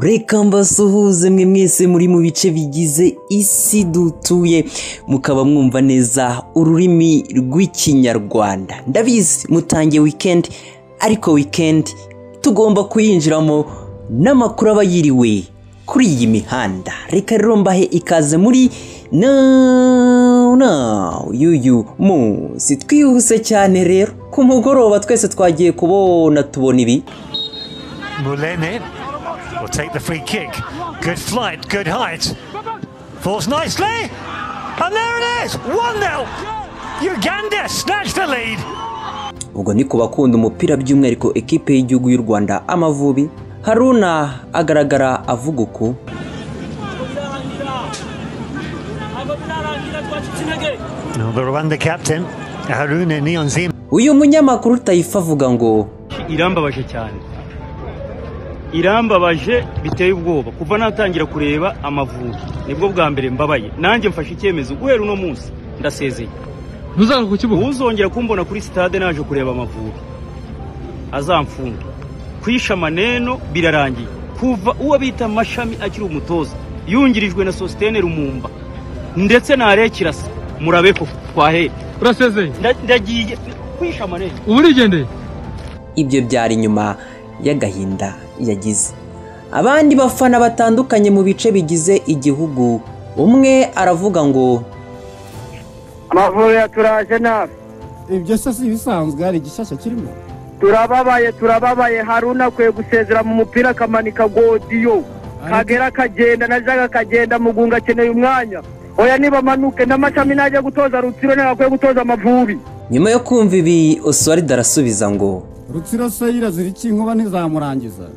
reka mbasuhuze mwe mwese muri mu bice bigize isi dutuye mukaba mwumva neza ururimi rw'ikinyarwanda ndabizi mutangiye wikendi ariko wikendi tugomba kuyinjiramo n'amakuru aba yiriwe kuri iyi mihanda reka rero mbahe ikaze muri na yuyu munsi twihuse cyane rero ku mugoroba twese twagiye kubona tubona ibi Mulene will take the free kick. Good flight, good height. Falls nicely. And there it is 1 0. Uganda snatched the lead. ubwo ni ku bakunda umupira by'umwihariko ekipe y'igihugu y'u rwanda amavubi haruna agaragara avuga uku Now the Rwanda captain, Haruna Niyonzima. uyu munyamakuru utayifa avuga ngo irambabaje cyane irambabaje biteye ubwoba kuva natangira kureba amavubi nibwo bwa mbere mbabaye nanjye mfashe icyemezo guhera uno munsi ndasezeye ntuzaza ku kibuga uzongera kumbona kuri sitade naje kureba amavubi azamfunda kwisha amaneno birarangiye kuva uwo bita mashami akiri umutoza yungirijwe na sositene rumumba ndetse nare kirasa murabe ko twahere urasezeye Nda- ndagiye kwisha amaneno ubu urigendeye ibyo byari nyuma y'agahinda yagize abandi bafana batandukanye mu bice bigize igihugu umwe aravuga ngo amavuriro turaje nabi ibyo se si ibisanzwe hari igishyashya kirimo turababaye turababaye haruna akwiye gusezera mu mupira akamanika godiyo kagera akagenda na jaga akagenda mugunga akeneye umwanya oya nibamanuke n'amashami najya gutoza rutsiro nawe akwiye gutoza amavubi nyuma yo kumva ibi oswald arasubiza ngo rutsiro se yirazira iki inkuba ntizamurangiza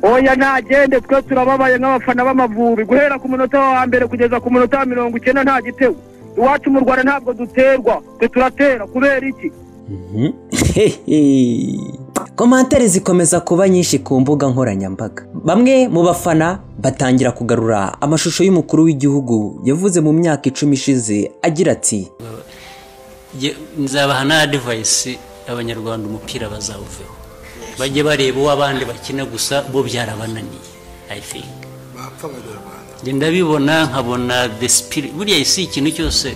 oya nagende twe turababaye nk'abafana b'amavubi guhera ku munota wa mbere kugeza ku munota wa mirongo icyenda nta gitego iwacu mu rwanda ntabwo duterwa twe turatera kubera iki Mhm. Hehe. komantere zikomeza kuba nyinshi ku mbuga nkoranyambaga bamwe mu bafana batangira kugarura amashusho y'umukuru w'igihugu yavuze mu myaka icumi ishize agira ati Jye- nzabaha na adivayisi abanyarwanda umupira bazawuveho bajye bareba uwo abandi bakina gusa bo byarabananiye i think Jye ndabibona nkabona the spirit buriya isi ikintu cyose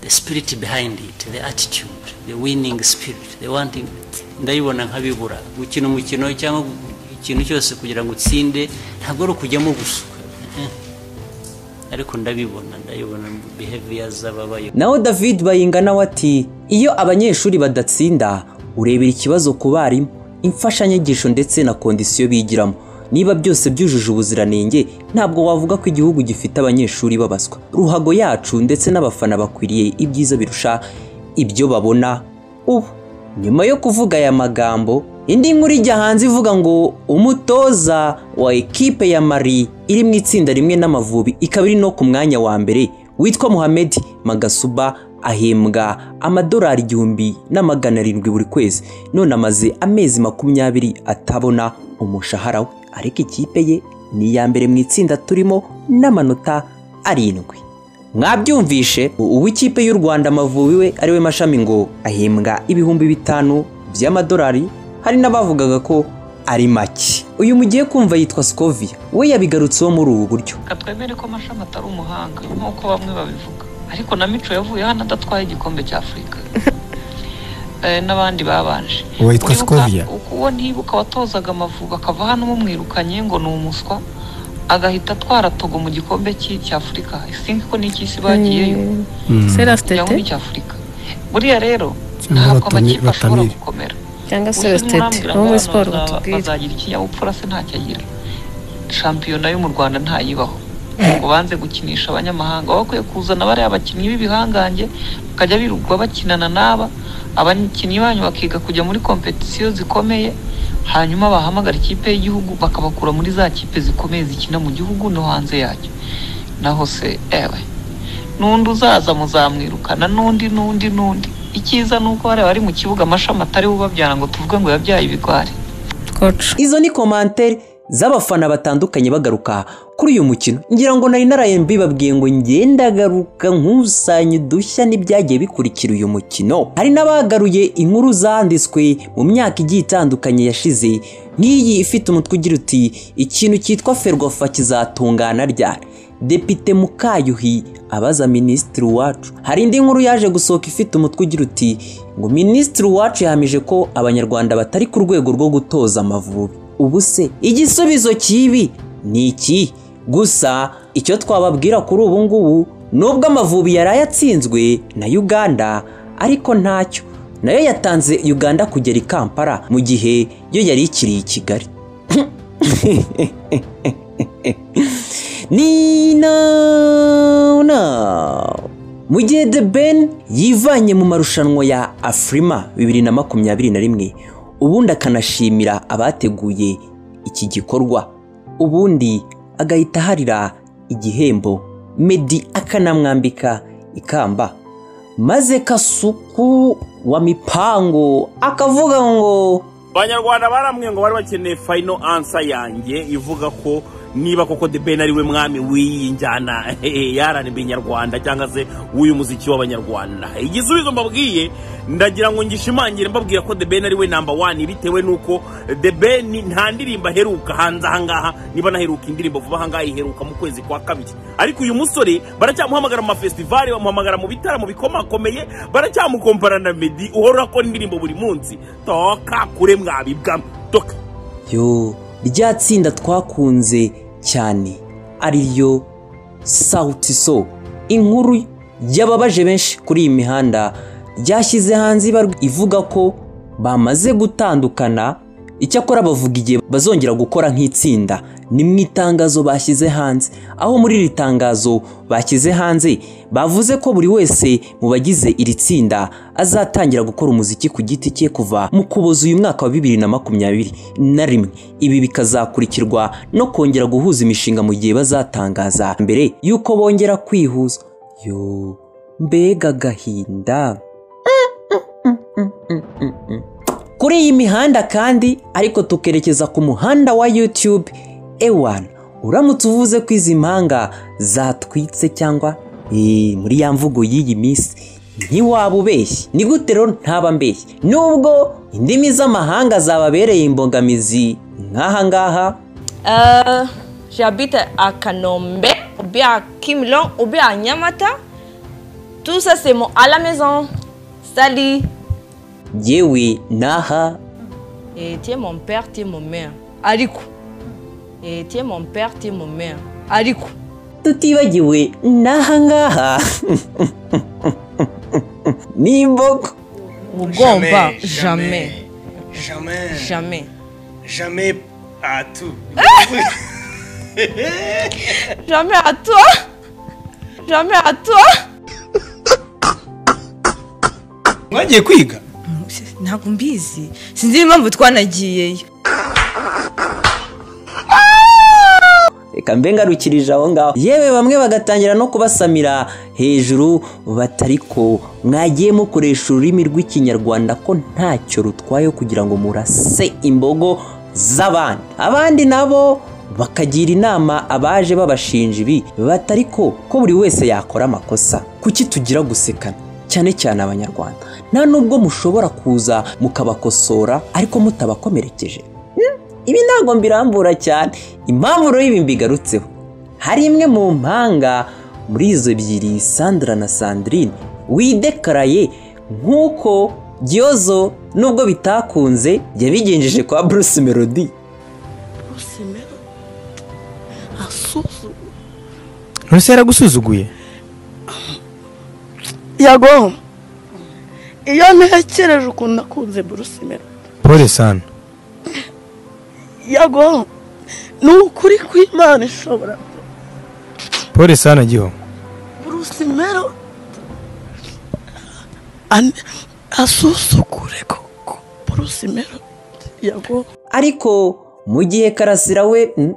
the spirit behind it the attitude the winning spirit the wanting ndabibona nkabibura gukina umukino cyangwa ikintu cyose kugira ngo utsinde ntabwo ari ukujyamo gusa Eh. ariko ndabibona ndabibona behavior z'ababayo naho david bayinga nawe ati iyo abanyeshuri badatsinda urebera ikibazo ku barimu imfashanyigisho ndetse na kondisiyo bigiramo niba byose byujuje ubuziranenge ntabwo wavuga ko igihugu gifite abanyeshuri babaswa ruhago yacu ndetse n'abafana bakwiriye ibyiza birusha ibyo babona ubu nyuma yo kuvuga aya magambo indi nkuru ijya hanze ivuga ngo umutoza wa ekipe ya mari iri mu itsinda rimwe n'amavubi ikaba iri no ku mwanya wa mbere witwa muhammed magasuba ahembwa amadolari igihumbi na magana arindwi buri kwezi none amaze amezi makumyabiri atabona umushahara we ariko ikipe ye ni iya mbere mu itsinda turimo n'amanota arindwi mwabyumvishe uw'ikipe y'u rwanda amavubi we ariwe mashami ngo ahembwa ibihumbi bitanu by'amadolari hari n'abavugaga ko ari make uyu mugiye kumva yitwa sikovia we yabigarutseho muri ubu buryo reka twemere ko mashami atari umuhanga nk'uko bamwe babivuga ariko na mico yavuye hano adatwaye igikombe cya afurika Eh, n'abandi babanje Uwitwa Uribuka- Skovia. uko- uwo ntibuka watozaga amavubi akava hano mumwirukanye ngo ni umuswa agahita atwara togo mu gikombe cy'i- cya afurika isinga ko n'icy'isi bagiyeyo kugira ngo ni icya afurika buriya rero Cyangwa ntabwo batoni- amakipe ashobora batamire. gukomera cyangwa se Ubuse wesitete nturambwira wo ngo muri abantu siporo baza- batubwira bazagira ikinyabupfura se ntacyo agira shampiyona yo mu rwanda ntayibaho ngo banze gukinisha abanyamahanga baba bakwiye kuzana bariya bakinnyi b'ibihangange bakajya birirwa bakinana n'aba abakinnyi banyu bakiga kujya muri kompetisiyo zikomeye hanyuma bahamagara ikipe y'igihugu bakabakura muri za kipe zikomeye zikina mu gihugu no hanze yacyo naho se ewe n'undi uzaza muzamwirukana n'undi n'undi n'undi icyiza ni uko bariya bari mu kibuga amashami atari bubabyara ngo tuvuge ngo yabyaye ibigwari koci izo ni komantere z'abafana batandukanye bagaruka kuri uyu mukino ngira ngo nari naraye mbibabwiye ngo ngendagaruka nkusanye udushya n'ibyagiye bikurikira uyu mukino hari n'abagaruye inkuru zanditswe mu myaka igiye itandukanye yashize nk'iyi ifite umutwe ugira uti ikintu cyitwa ferwafa kizatungana ryari depite mukayuhi abaza minisitiri wacu hari indi nkuru yaje gusohoka ifite umutwe ugira uti ngo minisitiri wacu yahamije ko abanyarwanda batari ku rwego rwo gutoza amavubi ubu se igisubizo kibi ni iki gusa icyo twababwira kuri ubu ngubu nubwo amavubi yari atsinzwe na uganda ariko ntacyo nayo yatanze uganda kugera i kampala mu gihe yo yari ikiri i kigali ni now now mu gihe the ben yivanye mu marushanwa ya afurima bibiri na makumyabiri na rimwe ubundi akanashimira abateguye iki gikorwa ubundi agahita aharira igihembo medi akanamwambika ikamba maze kasuku wa mipango akavuga ngo abanyarwanda barambwiye ngo bari bakeneye fayino ansa yanjye ivuga ko niba koko de ben ari we mwami w'iyi njyana yaranibwe nyarwanda cyangwa se w'uyu muziki w'abanyarwanda igisubizo mbabwiye ndagira ngo ngishimangire mbabwira ko de ben ari we namba wani bitewe n'uko de ben nta ndirimbo aheruka hanze ahangaha niba naheruka indirimbo vuba ahangaha iheruka mu kwezi kwa kabiri ariko uyu musore baracyamuhamagara mu mafestivali bamuhamagara mu bitaramo bikomakomeye baracyamukompara na medi uhora akora indirimbo buri munsi toka kure mwabibwamo toka yo rya tsinda twakunze cyane ariyo sawuti so inkuru yababaje benshi kuri iyi mihanda ryashyize hanze ibarwa ivuga ko bamaze gutandukana icyakora bavuga igihe bazongera gukora nk'itsinda ni mu itangazo bashyize hanze aho muri iri tangazo bashyize hanze bavuze ko buri wese mu bagize iri tsinda azatangira gukora umuziki ku giti cye kuva mu kuboza uyu mwaka wa bibiri na makumyabiri na rimwe ibi bikazakurikirwa no kongera guhuza imishinga mu gihe bazatangaza mbere y'uko bongera kwihuza yo mbega agahinda kuri iyi mihanda kandi ariko tukerekeza ku muhanda wa YouTube ewan uramutse uvuze ko izi mpanga zatwitse cyangwa eh, muri ya mvugo y'iyi minsi ntiwaba ubeshye ni gute rero ntaba mbeshye nubwo indimi z'amahanga zababereye imbogamizi nk'aha ngaha Euh, J'habite à Kanombe, ou bien à Kimlon, ou bien à Nyamata. Tout ça, c'est mon à la maison. Salut. yewe n'aha Et tu es mon père, tu es mon mère. Ariku. Et tu es mon père, tu es mon mère. Ariku. tutibagiwe n'aha ngaha ni imbogo Ugomba jamais. Jamais. Jamais. Jamais à tout. Jamais à toi. Jamais à toi. Mwagiye kwiga? ntabwo mbizi sinzi impamvu twanagiyeyo reka mbe ngarukirije aho ngaho yewe bamwe bagatangira no kubasamira hejuru batari ko mwagiye mukoresha ururimi rw'ikinyarwanda ko ntacyo rutwaye kugira ngo murase imbogo z'abandi abandi nabo bakagira inama abaje babashinja ibi batari ko ko buri wese yakora amakosa kuki tugira gusekana cyane cyane abanyarwanda nta nubwo mushobora kuza mukabakosora ariko mutabakomerekeje ibi ntabwo mbirambura cyane impamvu rero ibi mbigarutseho hari imwe mu mpanga muri izo ebyiri sandra na sandrine widekaraye nk'uko giyozo nubwo bitakunze yabigenjeje kwa bruce melody Rusi yaragusuzuguye? yago iyo ntekereje ukuntu nakunze burusimero Pole sana. yago ni ukuri kw'imana ishobora Pole sana Giho. burusimero ane- asusukure koko burusimero yago ariko mu gihe karasira we mm,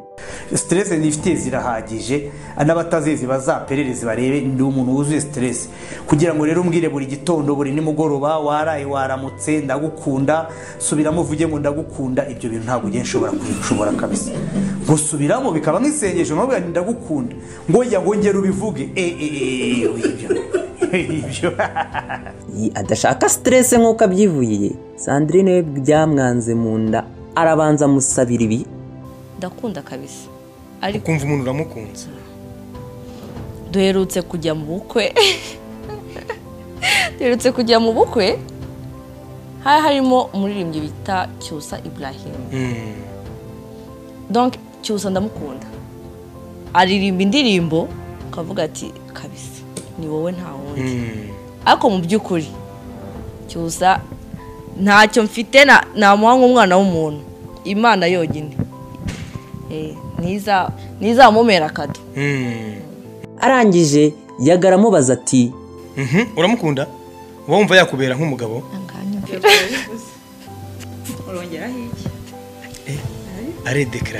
siteresi zifite zirahagije n'abatazizi bazaperereze barebe ndi umuntu wuzuye siteresi kugira ngo rero umbwire buri gitondo buri nimugoroba waraye waramutse ndagukunda subiramo uvuge ngo ndagukunda ibyo bintu ntabwo ugiye nshobora kubishobora kabisa ngo subiramo bikaba nk'isengesho mpamvu yanjye ndagukunda ngo njya ngo ngere ubivuge eh, eh, eh, ibyo ibyo Iyi adashaka siteresi nk'uko abyivuye sandrine we byamwanze mu nda arabanza amusabira ibi ndakunda kabisa ukumva umuntu uramukunze duherutse kujya mu bukwe duherutse kujya mu bukwe hari harimo umuririmbyi bita cyusa ibrahim donc cyusa ndamukunda aririmba indirimbo ukavuga ati kabisa ni wowe nta wundi ariko mu by'ukuri cyusa ntacyo mfite na- namuha nk'umwana w'umuntu imana yonyine Eh, ntiza- ntizamumera akado arangije yagara amubaza ati uramukunda uba wumva yakubera nk'umugabo urongeraho iki aredekara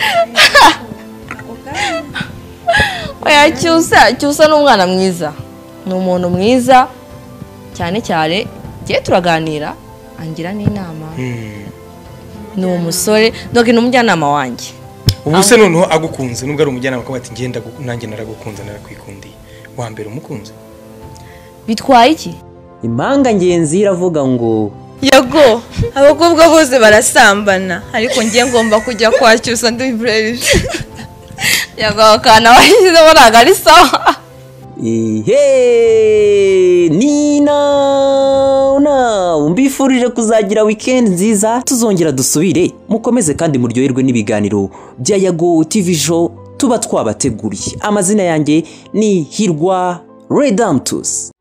oya cyusa cyusa ni umwana mwiza ni umuntu mwiza cyane cyane tugiye turaganira angira n'inama ni umusore donc ni umujyanama wanjye ubu se noneho agukunze nubwo ari umujyanama kuba ati ngenda nanjye naragukunze narakwikundiye wa mbere umukunze bitwaye iki impanga ngenzi iravuga ngo yago abakobwa bose barasambana ariko njye ngomba kujya kwa cyusa ndi brave yago akana washyizemo ntabwo ari sawa ihe nina nawe mbifurije kuzagira wikendi nziza tuzongera dusubire mukomeze kandi muryoherwe n'ibiganiro bya yago tv show tuba twabateguriye amazina yanjye ni hirwa redamtus